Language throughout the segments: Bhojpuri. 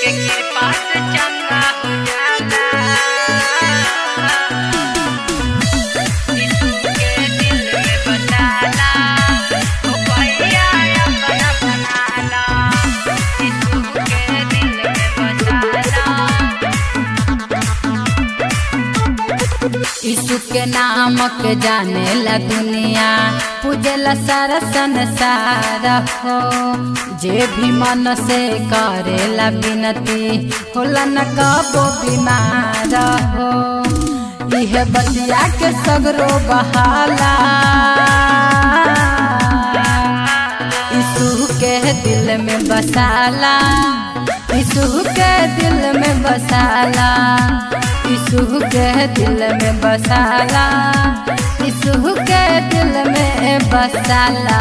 के कृपा से चंगा हो जाला यीशु के दिल में बसाला ओ भैया अपना बनाला यीशु के दिल में बसाला यीशु के नाम के जाने ला दुनिया पूजेला सारा संसार हो जे भी मन से करेला विनती होला न कबो बीमार हो इह बतिया के सगरो बहाला यीशु के दिल में बसाला यीशु के दिल में बसाला यीशु के दिल में बसाला यीशु के दिल में बसाला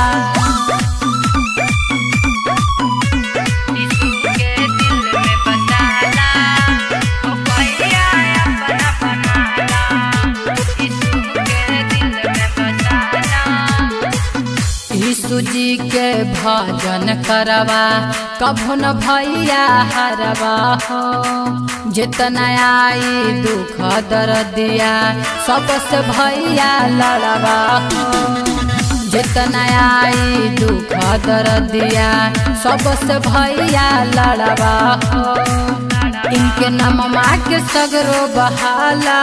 यीशु के दिल में बसाला ओ भैया अपना बनाला यीशु के दिल में बसाला यीशु जी के भजन करवा कभो न भैया हरवा हो जितना आई दुख दर्दिया सबसे भैया लड़वा हो जितना आई दुख दर्दिया सबसे भैया लड़वा हो इनके नाम माँ के सगरो बहाला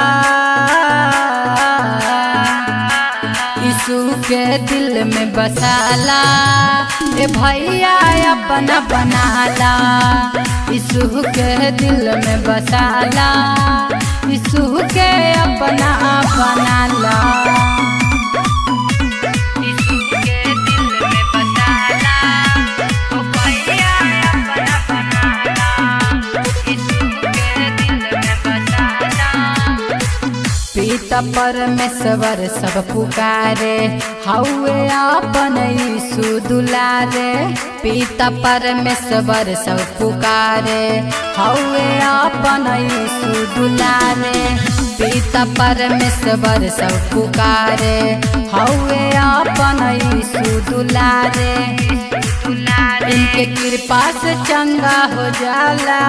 यीशु के दिल में बसाला ए भैया अपना बनाला यीशु के दिल में बसाला यीशु के अपना बनाला यीशु के दिल में बसाला ओ भैया अपना बनाला यीशु के दिल में बसाला पिता परमेश्वर सब पुकारे हौवे अपन यीशु दुलारे पिता परमेश्वर सब पुकारे हौवे अपन यीशु दुलारे पिता परमेश्वर सब पुकारे हौवे अपन यीशु दुलारे इनके कृपा से चंगा हो जाला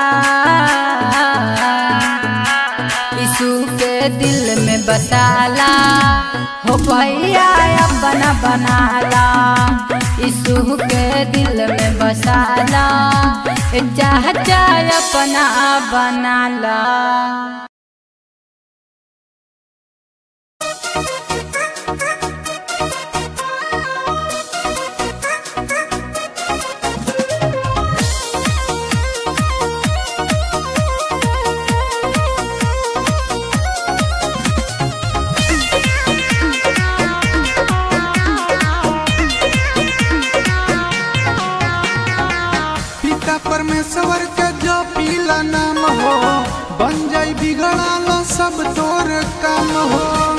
यीशु के दिल में बसाला हो भैया अपना बनाला यीशु के दिल में बसाला चाह चाह अपना बनाला पिता परमेश्वर के जो पीला नाम हो बन जाई बिगड़ाल सब तोर काम हो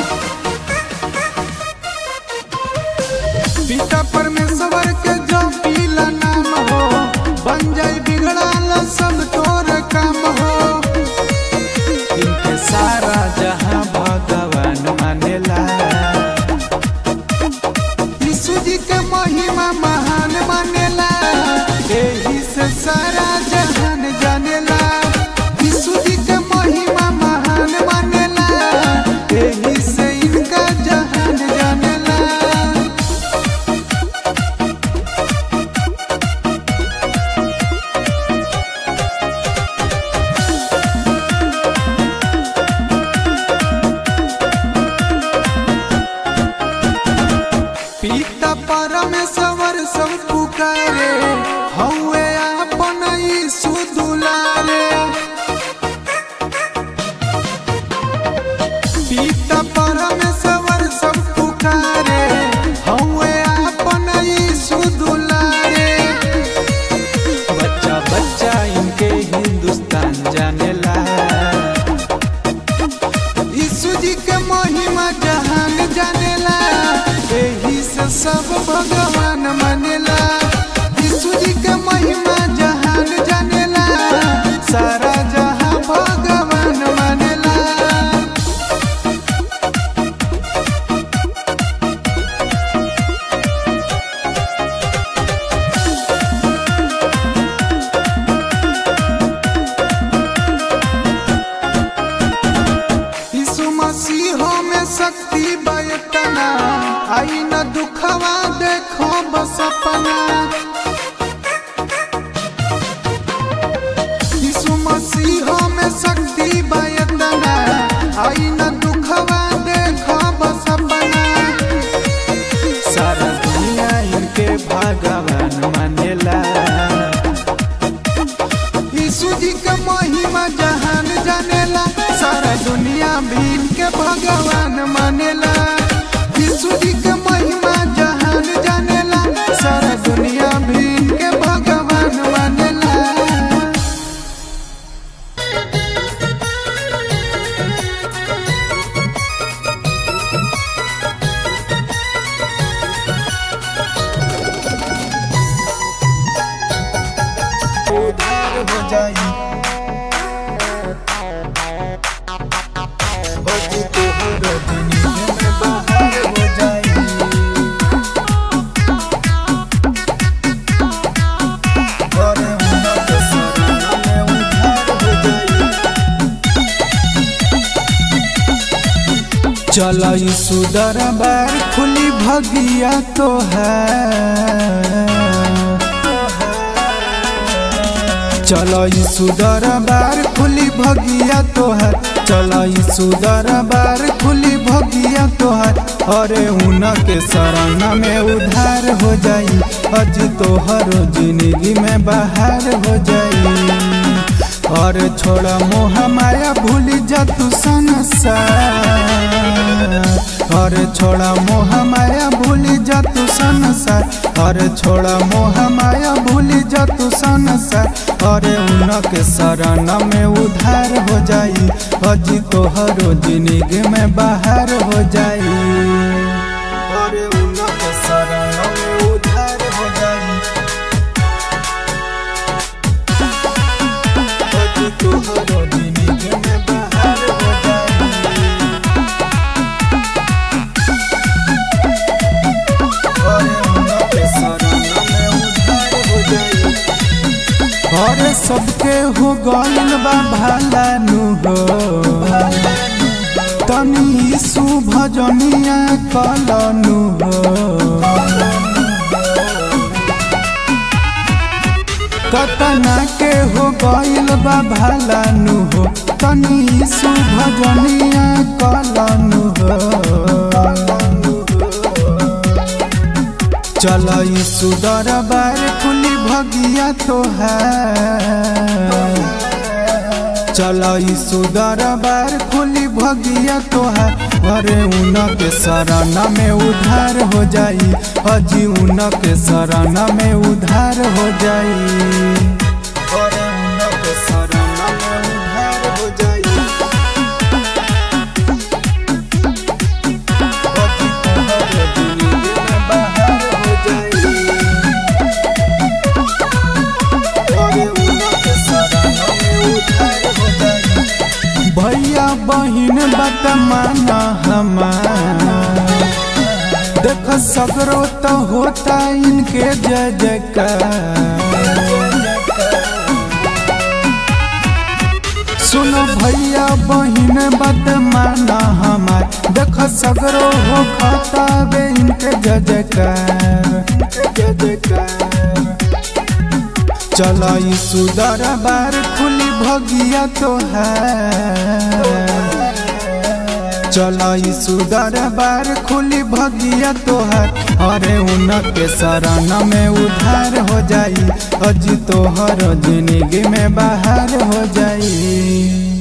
पिता परमेश्वर के जो पीला नाम हो बन जाई बिगड़ाल सब तोर काम हो इनके सारा जहां भगवान मानेला यीशु जी के महिमा महान मानेला एही से सारा जहान जानेला यीशु जी के महिमा महान मानेला एही से इनका जहान जानेला पिता परमेश्वर सब पुकारे हौवे अपन यीशु दुलारे पिता परमेश्वर सब पुकारे हौवे अपन यीशु दुलारे बच्चा बच्चा इनके हिंदुस्तान जानेला यीशु जी के महिमा जहान जानेला एही से सब भगवान मानेला यीशु जी के महिमा जहान जानेला सारा जहां भगवान मानेला सपना यीशु मसीह में शक्ति बयतना आई न दुखवा देखो सपना सारा दुनिया इनके भगवान मानेला यीशु जी के महिमा जहान जानेला सारा दुनिया भी इनके भगवान मानेला यीशु जी के महिमा जहान जानेला सारा दुनिया भी इनके भगवान मानेला उधार हो जाई बची तोहर दुनिया में बाहर हो जाई अरे उन्नत शरण में उधार हो जाई चलो यीशु दरबार खुली भगिया तो है चलो यीशु दरबार खुली भगिया तो है चलो यीशु दरबार खुली भगिया तो है अरे उनके शरण में उधार हो जाई अज तोहर जिंदगी में बाहर हो जाई और छोड़ा मोह माया भूल जा तू संसार और छोड़ा मोह माया भूल जा तू संसार और छोड़ा मोह माया भूल जा तू संसार और उनके शरण में उधार हो जाई अजी तोहरो जिंदगी में बाहर हो जाई और उनके शरण में उधार हो जाई अजी तोहरो जिंदगी में बाहर हो जाई और सबके हो गइल बा भाला नु हो तनी यीशु भजनिया कलनु हो कतना के हो गइल बा भाला नु हो तनी यीशु भजनिया कलनु हो चलो यीशु दरबार खुली भगिया तो है चलो यीशु दरबार खुली भगिया तो है अरे उनके शरण में उधार हो जाई अजी उनके शरण में उधार हो जाई अरे उनके शरण में उधार हो जाई अजी तोहरे जिंदगी में बाहर हो जाई अरे उनके शरण में उधार हो जाई भैया बहिन बात माना हमार देख सगरो तो होता इनके जय जयकार सुनो भैया बहिन बात माना हमार देख सगरो हो खाता बे इनके जय जयकार जय जयकार चलो यीशु दरबार खुली भगिया तो है चलो यीशु दरबार खुली भगिया तो है अरे उनके शरण में उधार हो जाई अजी तोहर जिंदगी में बाहर हो जाई